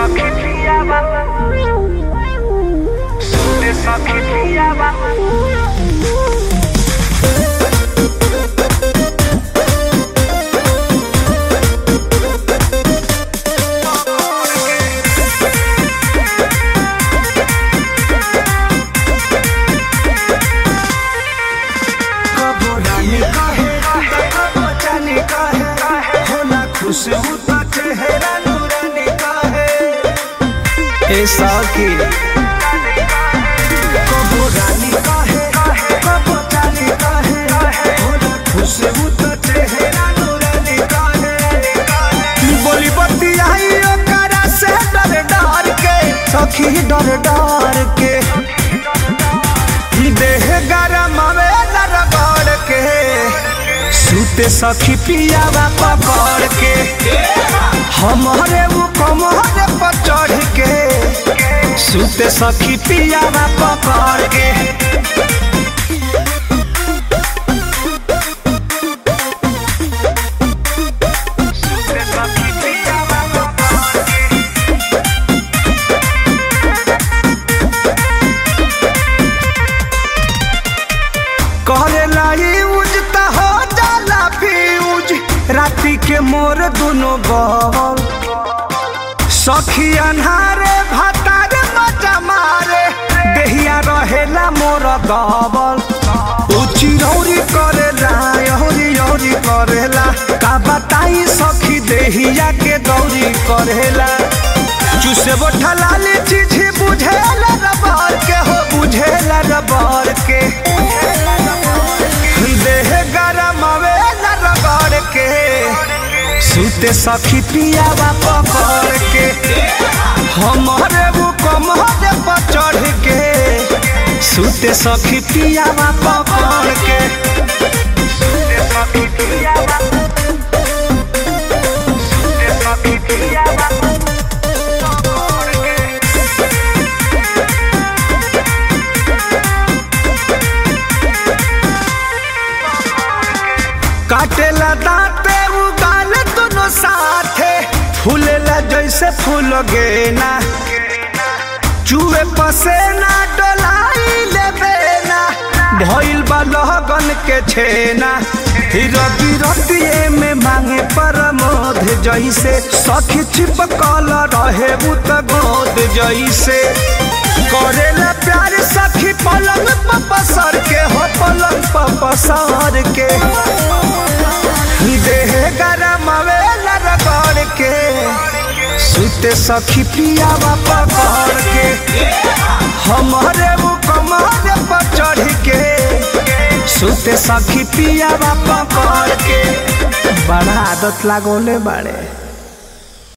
सखी पियावा सुते सखी पियावा कबो रानी कहे कबो जानी कहे होला खुश होता चेहरा नूरानी कहे ए साकी कबो रानी कहे कबो जानी कहे होला खुश होता चेहरा नूरानी कहे बोली बत्ती आई ओकरा से डर डर के सखी डर डर के देह गरम आवेला रगड़ के सूते सखी पियावा पकड़ के हमारे वो कमरे पर चढ़ के सूते सखी पियावा पकड़ के सुते सखी पियावा करेला यूज त हो जाला फ्यूज राती के मोर दोनों बल सखी अन्हारे भातारे मजा मारे देहिया रहेला मोर दबल उची रौरी करेला यौरी यौरी करेला का बताई सखी देहिया के दौरी करेला चुसे बोठा लाली चीज बुझेला रबर के हो बुझेला रबर के देह गरम आवेला रगड़ के सूते सखी पियावा पकड़ के हमारे वो कमरे पर चढ़ के सूते सखी पियावा पकड़ के सुते सखी पियावा सुते सखी पियावा काटेला दांते उगाल दोनों साथे फूलेला जैसे फूल गेना चूहे पसेना डोलाई लेबेना भइल बा लहगन के छेना रति रतिए में मांगे परमोध जैसे सखी छिपकल रहे उत गोद जैसे करेला प्यार सखी पलंग पर पसर के हो पलंग पर पसर के देह गरम आवेला रगड़ के सुते सखी पियावा पकड़ के हमारे वो कमरे पर चढ़ के सुते सखी पियावा पकड़ के बड़ा आदत लागोले बाड़े